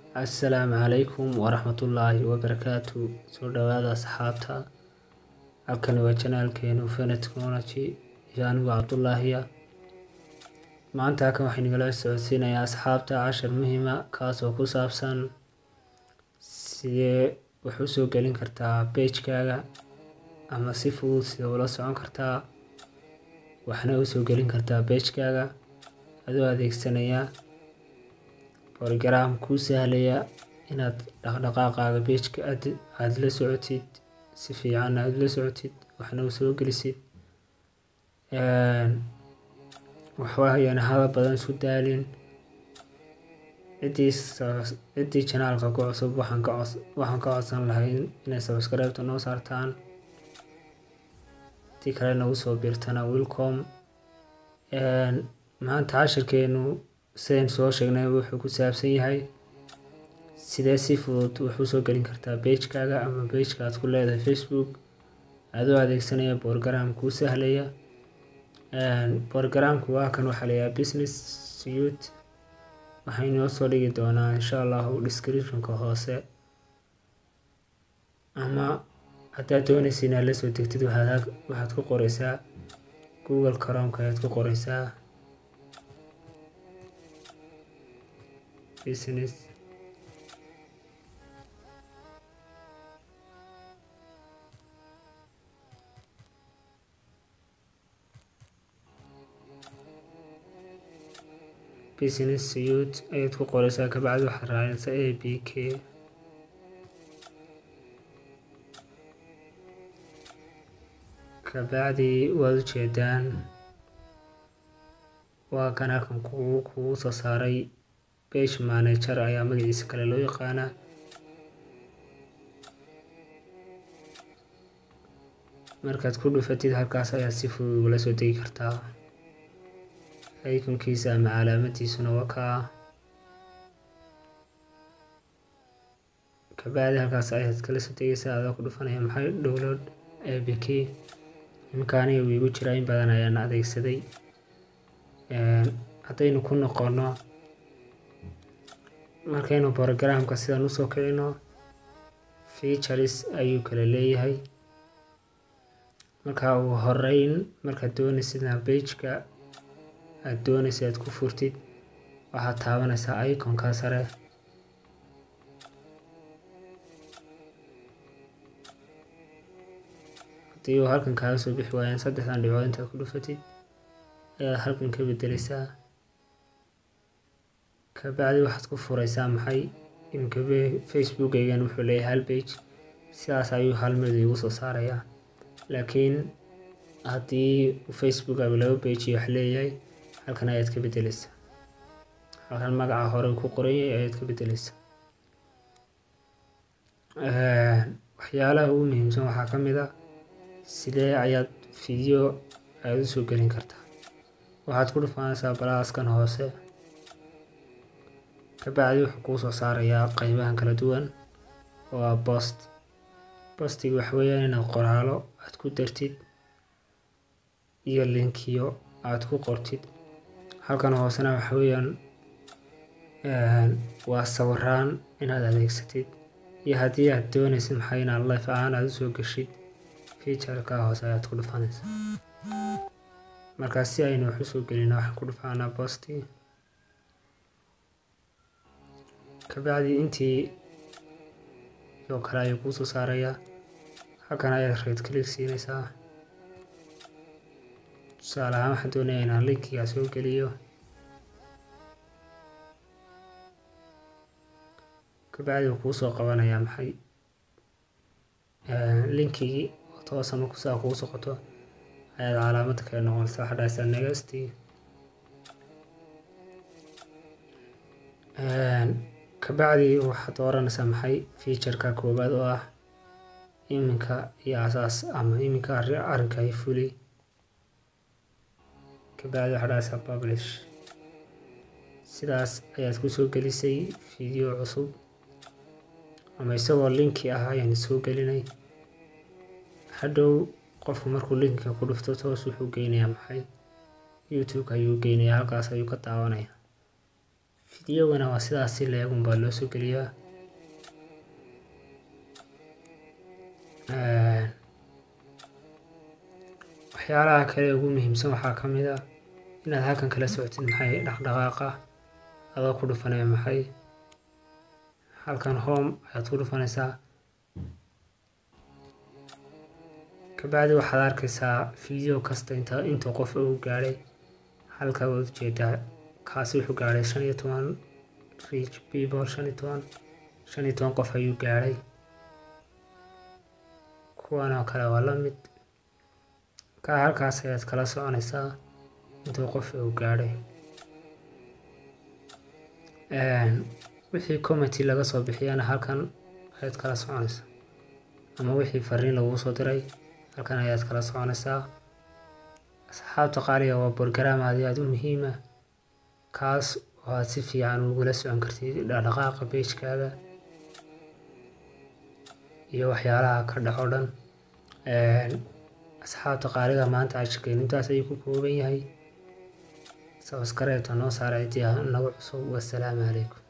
assalaamu calaykum waraxmatullaahi wabarakaatu soo dhawaada asxaabta halkani waa janaalkeenu Fene Technology iyo anigu Cabdullaahiya maanta halkan waxaan igala socodsiinayaa asxaabta cashar muhiima kaasoo ku saabsan sidee wax u soo gelin kartaa page-kaaga ama si fudud sidee ula socon kartaa waxna u soo gelin kartaa page-kaaga adoo adeegsanaya program kuu sahlaya inaad dhaqdhaqaaqaaga page-ka aad aad la socotid si fiican aad la socotid waxna u soo gelisid waxwaayana hadal badan isku daalin ciddii ciddii janaalka ku cusub waxaan ka cos waxaan ka codsan lahay inay subscribe-ta noo saartaan tii kale nagu soo biirtana welcome maanta cashirkeenu sidayn soo sheegnay wuxuu ku saabsan yahay sidee si fudud wax u soo gelin kartaa page-kaaga ama page-ka aad ku leedahay facebook adoo adeegsanaya program kuu sahlaya programku waa kan waxaa layahay business suite waxaan inoo soo dhigi doonaa insha allahu descriptionka hoose ama haddaad doonaysa inaad la soo degtid waxaad waxaad ku qoreysaa google chromeka ayaad ku qoreysaa business business suite ayaad ku qoreysaa kabacdi waxaad raacaysaa a b k kabacdi waad ujeedaan waa kan halkan kugu kugu soo saaray page manager ayaa magaciisa kale loo yaqaanaa markaad ku dhufatid halkaas ayaad si fudud ugula soo degi kartaa iconkiisa ama calaamadiisuna waa kaa kabacdi halkaas ayaad kala soo degeysaa adoo ku dhufanaya maxay download a b k iminka aniga wuu igu jiraa in badan ayaan adeegsaday haddaynu ku noqono markaynu programka sidan usoo kicino features ayuu kala leeyahay marka ugu horeyn markaad doonaysid inaad page-ka aad doonaysa aad ku furtid waxaad taabanaysaa iconka sare haddii uu halkan kaaga soo bixi waayaan saddexdan dhibcood intaad ku dhufatid ayaad halkan ka bedeleysaa kabacdi waxaad ku fureysaa maxay iminka facebookaygan wuxuu leeyahay hal page sidaas ayuu hal mid igu soo saarayaa laakiin haddii facebookaga laba page iyo wax leeyahay halkan ayaad ka bedeleysaa halkan magaca hore ku qoranyay ayaad ka bedeleysaa waxyaalaha ugu muhiimsan waxaa ka mid a sidee ayaad video aada u soo gelin kartaa waxaad ku dhufanaysaa balaaskan hoose kabacdi wuxuu kuu soo saarayaa qeybahan kala duwan oo ah bost bostiga waxa weeyaan inaad qoraalo aad ku dartid iyo linkiyo aad ku qortid halkan hoosena waxa weeyaan waa sawiraan inaad adeegsatid iyo haddii aad doonaysid maxay inaad life ahaan aada usoo geshid featureka hoose ayaad ku dhufanaysaa markaa si aynu wax usoo gelina waxaan ku dhufaanaa bosti kabacdi intii oo kale ayuu kuu soo saarayaa halkan ayaad right click siinaysaa tusaale ahaan waxaan doonaya inaan linkigaa soo geliyo kabacdi uu kuu soo qabanayaa maxay linkigii oo toos ama kusaa kuu socoto ayaad calaamada kale noqonaysa waxaa dhahaysaa next kabacdi waxaad dooranaysaa maxay featureka koowaad oo ah iminka iyo asaas ama iminka arrinka ay fuli kabacdi waxaa dhahaysaa publish sidaas ayaad kusoo gelisay video cusub ama isagoo linki ah ayaan soo gelinay hadhow qofku markuu linkiga ku dhufto toos wuxuu geynayaa maxay youtube-ka ayuu geynayaa halkaas ayuu ka daawanaya fideogana waa sidaas si leegun baa loo soo geliyaa waxyaalaha kale ugu muhiimsan waxaa ka mid ah inaad halkan kala socotid maxay dhaqdhaqaaqa adoo ku dhufanaya maxay halkan home ayaad ku dhufanaysaa kabacdi waxaad arkaysaa video kasta inta inta qof uu gaadhay halka waad ujeedaa kaasi wuxuu gaadhay shan iyo toban reach people shan iyo toban shan iyo toban qof ayuu gaadhay kuwan oo kale waa la mid ka halkaas ayaad kala soconaysaa intuu qof uu gaadhay wixii commenty laga soo bixiyana halkan ayaad kala soconaysaa ama wixii fariin laguu soo diray halkan ayaad kala soconaysaa asxaabta qaaliga waa borgaraam aad iyo aad u muhiima kaas oo aad si fiican ugula socon kartid dhaqdhaqaaqa beejkaaga iyo waxyaalaha ka dhaco dhan asxaabta qaaliga maanta cashirkeenu intaas ayuu ku kooban yahay sabskareebta noo saara cidiyaha nagu cusub wasalaamu calaykum